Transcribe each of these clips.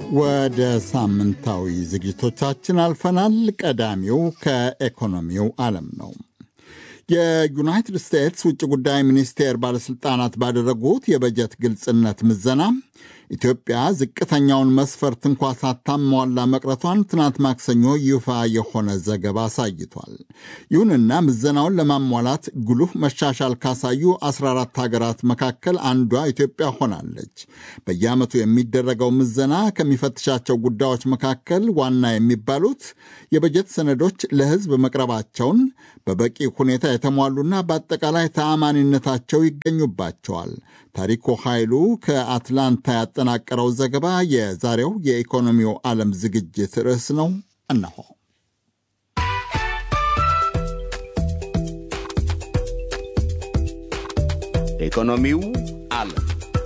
ወደ ሳምንታዊ ዝግጅቶቻችን አልፈናል። ቀዳሚው ከኢኮኖሚው ዓለም ነው። የዩናይትድ ስቴትስ ውጭ ጉዳይ ሚኒስቴር ባለሥልጣናት ባደረጉት የበጀት ግልጽነት ምዘና ኢትዮጵያ ዝቅተኛውን መስፈርት እንኳ ሳታሟላ መቅረቷን ትናንት ማክሰኞ ይፋ የሆነ ዘገባ አሳይቷል። ይሁንና ምዘናውን ለማሟላት ጉልህ መሻሻል ካሳዩ 14 ሀገራት መካከል አንዷ ኢትዮጵያ ሆናለች። በየዓመቱ የሚደረገው ምዘና ከሚፈትሻቸው ጉዳዮች መካከል ዋና የሚባሉት የበጀት ሰነዶች ለሕዝብ መቅረባቸውን፣ በበቂ ሁኔታ የተሟሉና በአጠቃላይ ተአማኒነታቸው ይገኙባቸዋል። ታሪኩ ኃይሉ ከአትላንታ ያጠናቀረው ዘገባ የዛሬው የኢኮኖሚው ዓለም ዝግጅት ርዕስ ነው። እነሆ። ኢኮኖሚው ዓለም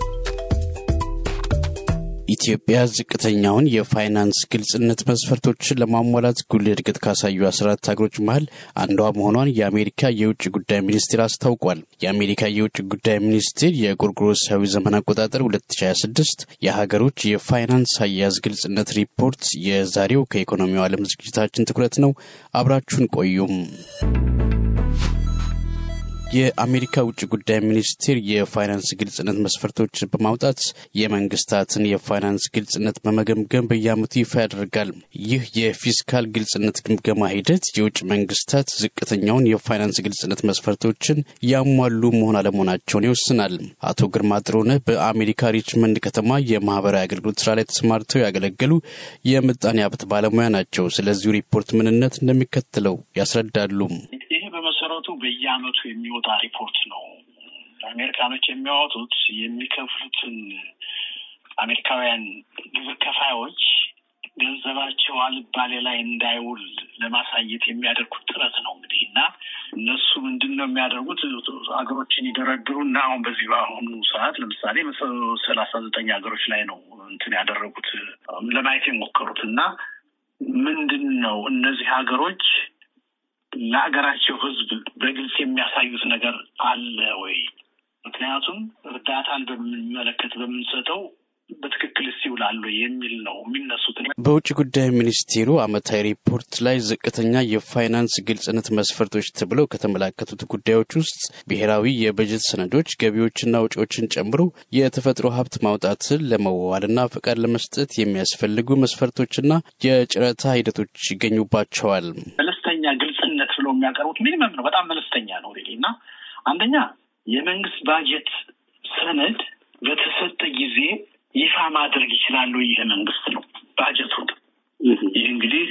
ኢትዮጵያ ዝቅተኛውን የፋይናንስ ግልጽነት መስፈርቶችን ለማሟላት ጉልህ እድገት ካሳዩ አስራት ሀገሮች መሀል አንዷ መሆኗን የአሜሪካ የውጭ ጉዳይ ሚኒስቴር አስታውቋል። የአሜሪካ የውጭ ጉዳይ ሚኒስቴር የጎርጎሮሳዊ ዘመን አቆጣጠር 2026 የሀገሮች የፋይናንስ አያያዝ ግልጽነት ሪፖርት የዛሬው ከኢኮኖሚው ዓለም ዝግጅታችን ትኩረት ነው። አብራችሁን ቆዩም። የአሜሪካ ውጭ ጉዳይ ሚኒስቴር የፋይናንስ ግልጽነት መስፈርቶችን በማውጣት የመንግስታትን የፋይናንስ ግልጽነት በመገምገም በየዓመቱ ይፋ ያደርጋል። ይህ የፊስካል ግልጽነት ግምገማ ሂደት የውጭ መንግስታት ዝቅተኛውን የፋይናንስ ግልጽነት መስፈርቶችን ያሟሉ መሆን አለመሆናቸውን ይወስናል። አቶ ግርማ ጥሩነህ በአሜሪካ ሪችመንድ ከተማ የማህበራዊ አገልግሎት ስራ ላይ ተሰማርተው ያገለገሉ የምጣኔ ሀብት ባለሙያ ናቸው። ስለዚሁ ሪፖርት ምንነት እንደሚከተለው ያስረዳሉ። በመሰረቱ በየአመቱ የሚወጣ ሪፖርት ነው። አሜሪካኖች የሚያወጡት የሚከፍሉትን አሜሪካውያን ግብር ከፋዮች ገንዘባቸው አልባሌ ላይ እንዳይውል ለማሳየት የሚያደርጉት ጥረት ነው እንግዲህ እና እነሱ ምንድን ነው የሚያደርጉት ሀገሮችን ይደረድሩና አሁን በዚህ በአሁኑ ሰዓት ለምሳሌ ሰላሳ ዘጠኝ ሀገሮች ላይ ነው እንትን ያደረጉት ለማየት የሞከሩት እና ምንድን ነው እነዚህ ሀገሮች ለሀገራቸው ሕዝብ በግልጽ የሚያሳዩት ነገር አለ ወይ? ምክንያቱም እርዳታን በምንመለከት በምንሰጠው በትክክል ይውላሉ የሚል ነው የሚነሱት። በውጭ ጉዳይ ሚኒስቴሩ ዓመታዊ ሪፖርት ላይ ዝቅተኛ የፋይናንስ ግልጽነት መስፈርቶች ተብለው ከተመላከቱት ጉዳዮች ውስጥ ብሔራዊ የበጀት ሰነዶች ገቢዎችና ወጪዎችን ጨምሮ የተፈጥሮ ሀብት ማውጣትን ለመዋዋልና ፈቃድ ለመስጠት የሚያስፈልጉ መስፈርቶችና የጨረታ ሂደቶች ይገኙባቸዋል። መለስተኛ ግልጽነት ብለው የሚያቀርቡት ሚኒመም ነው። በጣም መለስተኛ ነው እና አንደኛ የመንግስት ባጀት ሰነድ በተሰጠ ጊዜ ይፋ ማድረግ ይችላሉ። ይህ መንግስት ነው ባጀቱን። ይህ እንግዲህ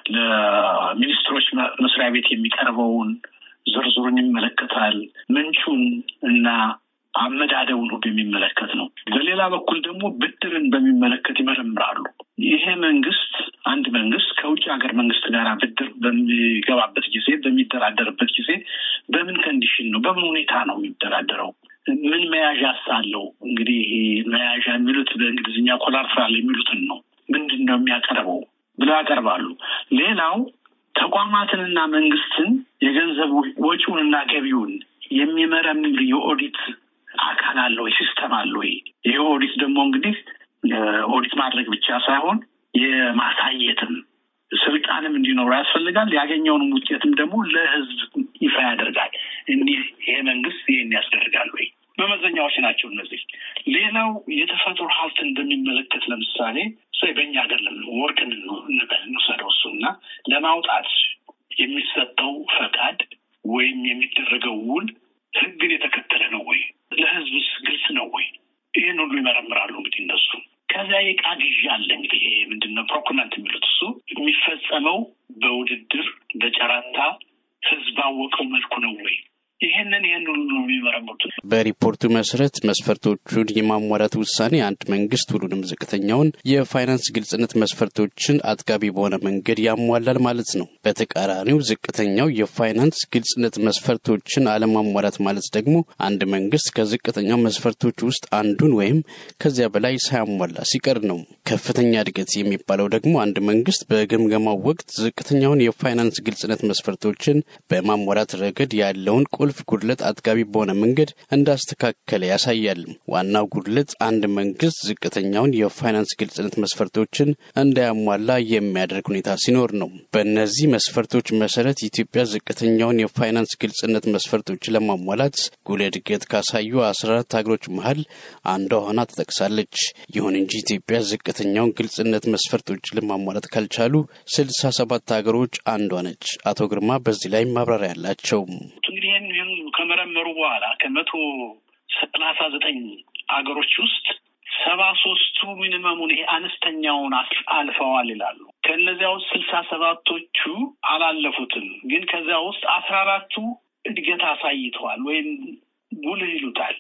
ለሚኒስትሮች መስሪያ ቤት የሚቀርበውን ዝርዝሩን ይመለከታል። ምንጩን እና አመዳደቡን ሁሉ የሚመለከት ነው። በሌላ በኩል ደግሞ ብድርን በሚመለከት ይመረምራሉ። ይሄ መንግስት አንድ መንግስት ከውጭ ሀገር መንግስት ጋር ብድር በሚገባበት ጊዜ በሚደራደርበት ጊዜ በምን ከንዲሽን ነው በምን ሁኔታ ነው የሚደራደረው? ምን መያዣ ሳለው እንግዲህ መያዣ የሚሉት በእንግሊዝኛ ኮላትራል የሚሉትን ነው። ምንድን ነው የሚያቀርበው ብለው ያቀርባሉ። ሌላው ተቋማትንና መንግስትን የገንዘብ ወጪውንና ገቢውን የሚመረምር የኦዲት አካል አለ ወይ? ሲስተም አለ ወይ? ይህ ኦዲት ደግሞ እንግዲህ ኦዲት ማድረግ ብቻ ሳይሆን የማሳየትም ስልጣንም እንዲኖሩ ያስፈልጋል። ያገኘውንም ውጤትም ደግሞ ለህዝብ ይፋ ያደርጋል። እኒህ ይሄ መንግስት ይህን ያስደርጋል ወይ? መመዘኛዎች ናቸው እነዚህ። ሌላው የተፈጥሮ ሀብትን በሚመለከት ለምሳሌ በእኛ ሀገር ወርቅን እንበል እንውሰደው እሱ እና ለማውጣት የሚሰጠው ፈቃድ ወይም የሚደረገው ውል ህግን የተከተለ ነው ወይ? ለህዝብስ ግልጽ ነው ወይ? ይህን ሁሉ ይመረምራሉ እንግዲህ እነሱ። ከዚያ የዕቃ ግዢ አለ እንግዲህ ይሄ ምንድን ነው ፕሮኩርመንት የሚሉት እሱ የሚፈጸመው በውድድር በጨረታ ህዝብ ባወቀው መልኩ ነው ወይ? ይህንን ይህን ሁሉ ነው የሚመረምሩት። በሪፖርቱ መሰረት መስፈርቶቹን የማሟላት ውሳኔ አንድ መንግስት ሁሉንም ዝቅተኛውን የፋይናንስ ግልጽነት መስፈርቶችን አጥጋቢ በሆነ መንገድ ያሟላል ማለት ነው። በተቃራኒው ዝቅተኛው የፋይናንስ ግልጽነት መስፈርቶችን አለማሟላት ማለት ደግሞ አንድ መንግስት ከዝቅተኛው መስፈርቶች ውስጥ አንዱን ወይም ከዚያ በላይ ሳያሟላ ሲቀር ነው። ከፍተኛ እድገት የሚባለው ደግሞ አንድ መንግስት በግምገማው ወቅት ዝቅተኛውን የፋይናንስ ግልጽነት መስፈርቶችን በማሟላት ረገድ ያለውን ቁልፍ ቁልፍ ጉድለት አጥጋቢ በሆነ መንገድ እንዳስተካከለ ያሳያል። ዋናው ጉድለት አንድ መንግስት ዝቅተኛውን የፋይናንስ ግልጽነት መስፈርቶችን እንዳያሟላ የሚያደርግ ሁኔታ ሲኖር ነው። በእነዚህ መስፈርቶች መሰረት ኢትዮጵያ ዝቅተኛውን የፋይናንስ ግልጽነት መስፈርቶች ለማሟላት ጉልህ እድገት ካሳዩ አስራ አራት ሀገሮች መሀል አንዷ ሆና ተጠቅሳለች። ይሁን እንጂ ኢትዮጵያ ዝቅተኛውን ግልጽነት መስፈርቶች ለማሟላት ካልቻሉ ስልሳ ሰባት ሀገሮች አንዷ ነች። አቶ ግርማ በዚህ ላይ ማብራሪያ ያላቸው እንግዲህ ይህን ከመረመሩ በኋላ ከመቶ ሰላሳ ዘጠኝ ሀገሮች ውስጥ ሰባ ሶስቱ ሚኒመሙን ይሄ አነስተኛውን አልፈዋል ይላሉ። ከእነዚያ ውስጥ ስልሳ ሰባቶቹ አላለፉትም። ግን ከዚያ ውስጥ አስራ አራቱ እድገት አሳይተዋል ወይም ጉልህ ይሉታል።